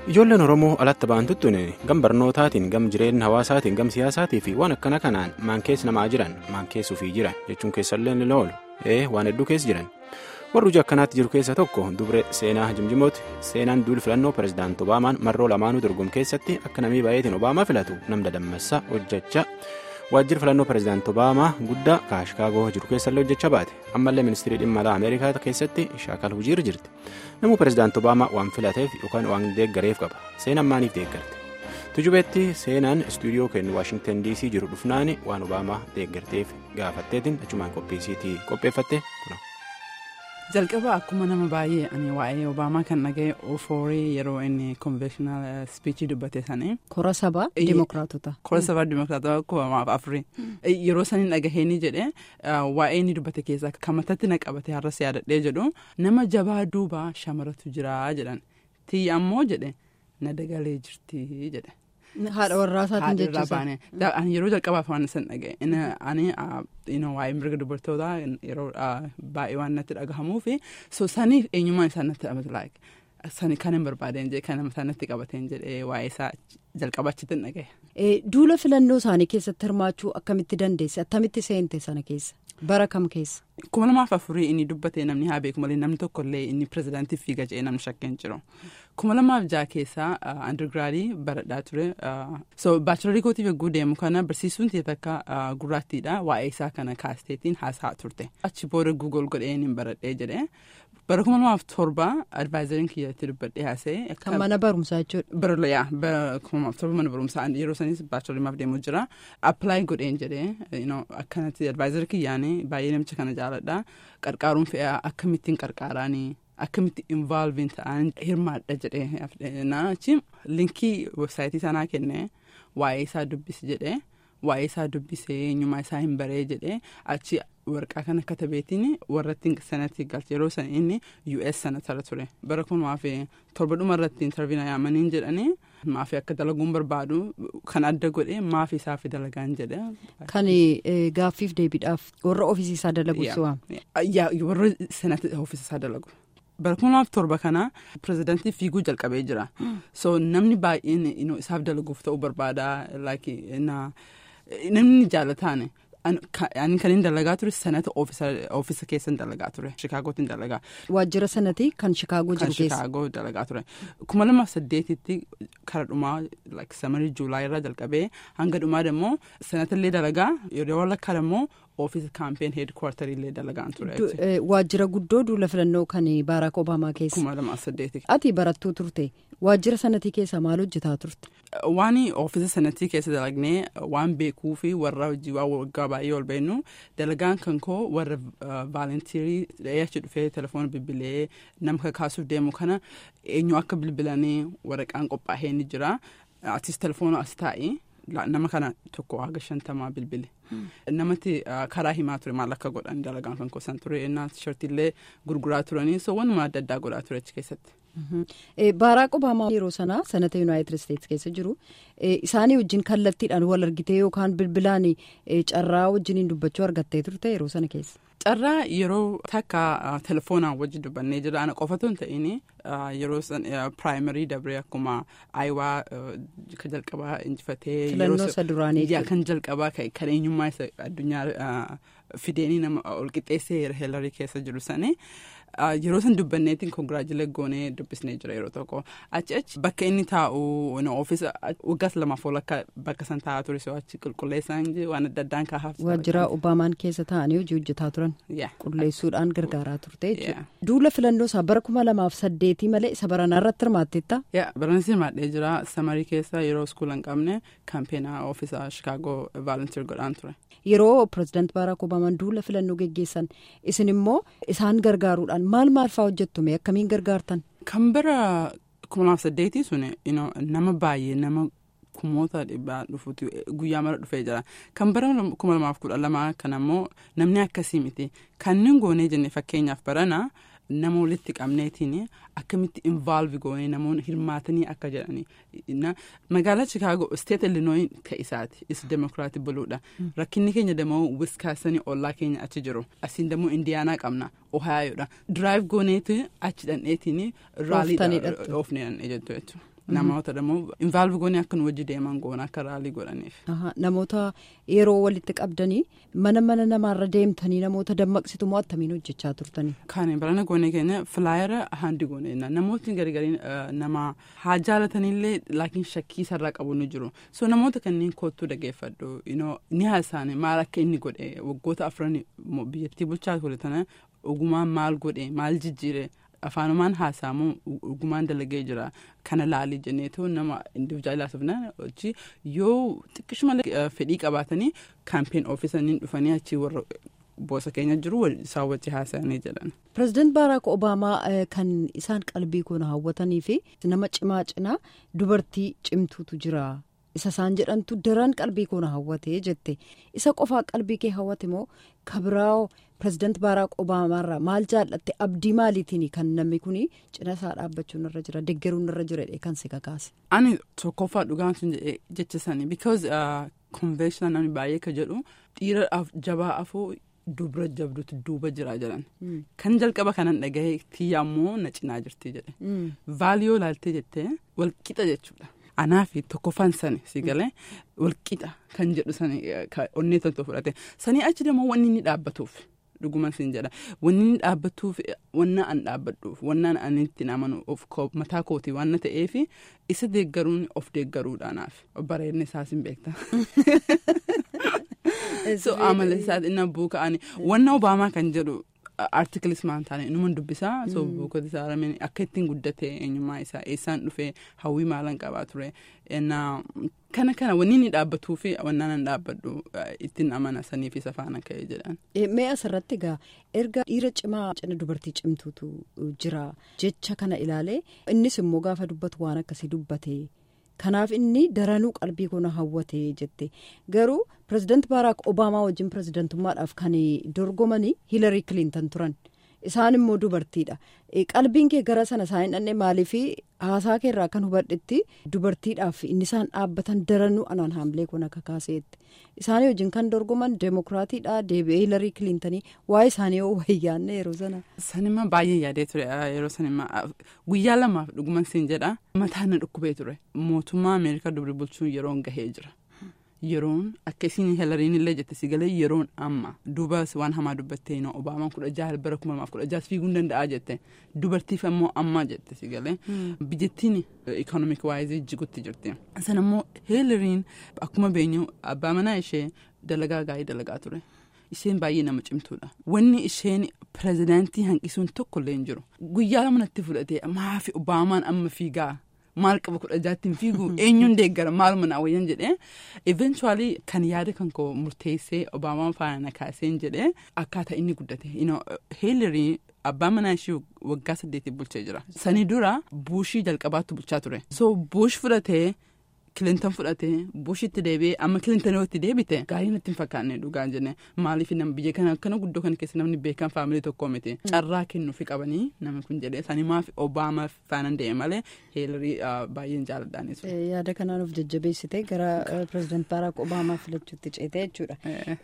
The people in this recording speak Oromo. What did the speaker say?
Ijoolleen Oromoo alatti ba'an tuttuun gam barnootaatiin gam jireenya hawaasaatiin gam siyaasaatii fi waan akkana kanaan maan keessa namaa jiran maan keessa ofii jiran jechuun keessallee ni oolu ee waan hedduu keessa jiran warri hojii akkanaatti jiru keessa tokko dubre seenaa jimjimooti seenaan duul filannoo pirezidaanti obaamaan marroo lamaanuu dorgomu keessatti akka namii baay'eetiin obaamaa filatu nam dadammassaa hojjechaa waajjira filannoo pirezidaanti obaamaa guddaa kaashikaagoo jiru keessallee hojjechaa baate ammallee ministirii dhimma alaa ameerikaa keessatti shaakal hojiirra jirti namuu pirezidaanti obaamaa waan filateef yookaan waan deeggareef qaba seenaan maaliif deeggarte tujubeetti seenaan istuudiyoo kennu waashingtan dc jiru dhufnaan waan obaamaa deeggarteef gaafatteetiin achumaan qophiisiitii qopheeffatte kuna. jalqaba akkuma nama baay'ee ani waa'ee obaamaa kan dhaga'e ofoorii yeroo inni konveeshinaal spiichii dubbate sanii. kora sabaa dimokiraatota. kora sabaa dimokiraatota kuma afurii yeroo saniin dhagahee jedhe waa'ee inni dubbate keessaa kan mataatti na qabate har'as yaadadhee jedhu nama jabaa duubaa shamaratu jira jedhan tiyya ammoo jedhe na dagalee jirti jedhe. haadha warraa isaatiin jechuudha. Ani yeroo jalqabaaf waan san dhaga'e ani waa'ee mirga dubartootaa yeroo baay'ee waan natti dhagahamuu fi so saniif eenyummaan isaa natti dhabate sani kan hin barbaadeen jedhe kan isaa natti qabateen jedhee waa'ee isaa jalqaba achitti hin dhaga'e. Duula filannoo isaanii keessatti hirmaachuu akkamitti dandeesse attamitti seente sana keessa bara kam keessa. kuma lamaaf afurii inni dubbate namni haa beeku malee namni tokkollee inni pirezidaantiif fiiga jedhee namni shakkeen jiru. kuma lamaaf jaha keessaa andirgiraadii baradhaa ture so baachilarii kootiif eeguu deemu kana barsiisuun ta'e takka gurraattiidha waa'ee isaa kana kaasteetiin haasaa turte achi booda guugol godheen hin baradhee jedhee bara kuma lamaaf torba advaayizariin kiyyatti dubbadhee haasa'e. kan mana barumsaa jechuudha. Barolaa bara kuma lamaaf torba mana barumsaa yeroo sanis baachilariimaaf deemu jira appilaayi godheen jedhee akkanatti advaayizarii kiyyaanii baay'ee namicha kana jaaladha qarqaaruun fe'aa akkamittiin qarqaaraanii. akkamitti involving ta'an hirmaadha jedhee naachi linkii websaayitii sanaa kenne waa'ee isaa dubbisi jedhee waa'ee isaa dubbisee eenyummaa isaa hin baree jedhee achi warqaa kana katabeetiin warratti sanatti galche yeroo san inni us sanatara ture bara kun maafi torba dhuma irratti intarviina yaamaniin jedhanii maafi akka dalaguun barbaadu kan adda godhe maafi isaaf dalagaan jedhe. Kan gaaffiif deebiidhaaf warra ofiisiisaa dalagu su'aa. Warra sanatti ofiisiisaa dalagu. bara kuma lamaaf torba kana pirezidaantii fiiguu jalqabee jira so namni baay'een isaaf dalaguuf ta'uu barbaada namni jaalataan ani kan hin dalagaa ture sanata oofisa keessa hin dalagaa ture shikaagootti hin dalagaa. waajjira sanati kan shikaagoo jiru keessa. kan shikaagoo dalagaa ture kuma lamaaf saddeetitti kara dhumaa samarii juulaa irraa jalqabee hanga dhumaa immoo sanatallee dalagaa yeroo lakkaa immoo oofisa kaampeen heedkwaartarii illee dalagaan ture. Waajjira guddoo duula filannoo kan Baaraak Obaamaa keessa. Kuma lamaaf saddeeti. Ati barattuu turte waajjira sanatii keessa maal hojjetaa turte? Waan oofisa sanatii keessa dalagnee waan beekuu fi warra hojii waan waggaa baay'ee ol beennu dalagaan kan koo warra vaalantiirii achi dhufee telefoona bilbilee nama kakaasuuf deemu kana eenyu akka bilbilanii waraqaan qophaa'ee ni jira atis telefoona as taa'e. nama kana tokko haga shantamaa bilbile namatti karaa himaa ture maal akka godhan dalagaan kan kosan ture innaa tishartiillee gurguraa turanii so wanuma adda addaa godhaa ture achi keessatti. Baaraak Obaamaa yeroo sanaa sanata Yuunaayitid Isteetsi keessa jiru isaanii wajjin kallattiidhaan wal argitee yookaan bilbilaan carraa wajjiniin dubbachuu argattee turte yeroo sana keessa. Carraa yeroo takka telefoonaan wajji dubbannee jira ana qofatu hin ta'in yeroo piraayimarii dabree akkuma ayiwaa kan jalqabaa injifatee. Filannoo isa duraanii kan jalqabaa kan eenyummaa isa addunyaa fideenii nama ol qixxeessee heelarii keessa jiru sanii. yeroo san dubbanneetiin konkiraajilee goonee dubbisnee jira yeroo tokko achi achi bakka inni taa'u oofisa waggaas lamaaf akka bakka san taa'aa ture so achi qulqulleessaan waan adda addaan kaahaaf. Waajjira Obaamaan keessa taa'anii hojii hojjetaa turan. Qulqulleessuudhaan gargaaraa turte jechuudha. Duula filannoo isaa bara kuma lamaaf saddeetii malee isa baranaa irratti hirmaatteetta. Baranas hirmaadhee jira samarii keessa yeroo iskuula hin qabne kaampeenaa oofisa Shikaagoo vaalantiir godhaan ture. Yeroo pirezidaanti Baaraak Obaamaan duula filannoo geggeessan isin immoo isaan gargaaruudhaan maal maal fa'aa hojjettume akkamiin gargaartan. Kan bara kuma lamaaf saddeetii sun nama baay'ee nama kumoota dhibbaa dhufuuti guyyaa mara dhufee jira kan bara kuma lamaaf kudha lamaa kan ammoo namni akkasii miti kanneen goonee jenne fakkeenyaaf barana nama walitti qabneetiin akkamitti involve goonee namoonni hirmaatanii akka jedhani magaalaa chikaagoo isteet illinooi ka'isaati is demokiraatii buluudha rakkinni keenya demoo wiskaasanii ollaa keenya achi jiru asiin demoo indiyaanaa qabna ohaayoodha diraayiv gooneeti achi dhandheetiin raalii oofnee dhandhee jettu jechuudha. namoota immoo invaalvi goonee akka nu wajji deeman goona akka raalii godhaniif. Namoota yeroo walitti qabdanii mana mana namaarra deemtanii namoota dammaqsitu moo attamiin hojjechaa turtanii. Kan barana goonee keenya filaayera handi goonee namootni gargariin nama haa jaalataniillee laakiin shakkii sarara qabu ni jiru so namoota kanneen kootuu dhageeffadhu ni haasa'an maal akka inni godhe waggoota afran biyyattii bulchaa ture tana ogumaan maal godhe maal jijjiire. afaanumaan haasa'amu ogumaan dalagee jira kana laalii jenneetoo nama individuaalaasifna hojii yoo xiqqishuma fedhii qabaatanii kaampeen oofisanii dhufanii achii warra boosa keenya jiru isaan wajji haasa'anii jedhan. Pireezidaant Baaraak Obaamaa kan isaan qalbii koo hawwatanii fi nama cimaa cinaa dubartii cimtuutu jira. isa isaan jedhantu daran qalbii koo hawwate jette isa qofaa qalbii kee hawwate moo kabiraawo pireezidaant baaraak obaamaarraa maal jaallatte abdii maaliitiin kan namni kun cina isaa dhaabbachuun irra jira deeggaruun irra jira kan si kakaase. ani tokkoffaa dhugaan sun jecha sanii because konveeshinaal namni baay'ee ka jedhu dhiira jabaa afoo dubra jabduutu duuba jira jedhan kan jalqaba kanan dhagahee tiyya ammoo na cinaa jirti jedhe vaaliyoo laaltee jettee walqixa jechuudha. anaafi tokkoffaan sani si galee walqixa kan jedhu sani onnee toltoo fudhate sanii achi deemoo wanni inni dhaabbatuuf dhuguma siin jedha wanni inni dhaabbatuuf wanna an dhaabbadhuuf wanna ani ittiin amanu of mataa kootii waan ta'eef isa deeggaruun of deeggaruudhaanaaf bareedni isaas hin beekta. so amala isaa inni abbuu ka'anii wanna obaamaa kan jedhu. artikilis maan taane inuman dubbisaa so buukota isaa akka ittiin guddate eenyummaa isaa eessaan dhufee hawwii maalan qabaa ture kana kana wanni inni dhaabbatuu fi wannaan an dhaabbadhu ittiin amana sanii fi safaana ka'ee jedhan. Mee asirratti egaa erga dhiira cimaa cina dubartii cimtuutu jira jecha kana ilaalee innis immoo gaafa dubbatu waan akkasii dubbate. kanaaf inni daranuu qalbii koo hawwate jette garuu pireezidaant baaraak obaamaa wajjin pireezidaantummaadhaaf kan dorgomanii hiilarii kiliintan turan isaan immoo dubartiidha qalbiin kee gara sana isaan hin dhanne maaliif haasaa keerraa kan hubadhetti dubartiidhaaf inni isaan dhaabbatan daranuu anaan haamlee kun akka kaaseetti isaanii wajjin kan dorgoman deemokiraatiidha deebi'ee hiilarii kiliintanii waa'ee isaanii yoo wayyaanne yeroo sana. sanima baay'ee yaadee ture yeroo sanima guyyaa lamaaf dhuguman siin jedha mataan na dhukkubee ture mootummaa ameerikaa dubri bulchuun yeroon gahee jira. yeroon akka isiin hilariin illee jette si galee yeroon amma duuba waan hamaa dubbattee inoo obaamaan kudha jaha bara kuma lamaaf kudha jaha fiiguu danda'a jette dubartiif ammoo ammaa jette si galee biyyattiin ikoonomik waayizii jigutti jirti san ammoo hilariin akkuma beenyu abbaa manaa ishee dalagaa gaarii dalagaa ture. isheen baay'ee nama cimtuudha wanni isheen pireezidaantii hanqisuun tokko illee hin jiru guyyaa lamanatti fudhatee maafi obaamaan amma fiigaa. maal qaba kudha jaattiin fiigu eenyuun deeggara maaluma naa wayyan jedhee eventually kan yaada kan koo murteessee obaamaan faana na kaaseen jedhee akkaataa inni guddate heelerii abbaa manaa ishee waggaa saddeetii bulchee jira sanii dura buushii jalqabaatti bulchaa ture so buush fudhatee kilintan fudhatee buushitti deebi'ee amma kilintan yoo itti deebite gaarii natti hin fakkaanne dhugaa jenne maaliif nam biyya kana akkana guddoo kana keessa namni beekan faamilii tokkoo miti carraa kennuufi qabanii namni kun jedhee sanimaaf obaamaa faanan deeme malee heelarii baay'een jaaladhaanis. yaada kanaan of jajjabeessite gara pireezidaant baaraak obaamaa filachuutti ceetee jechuudha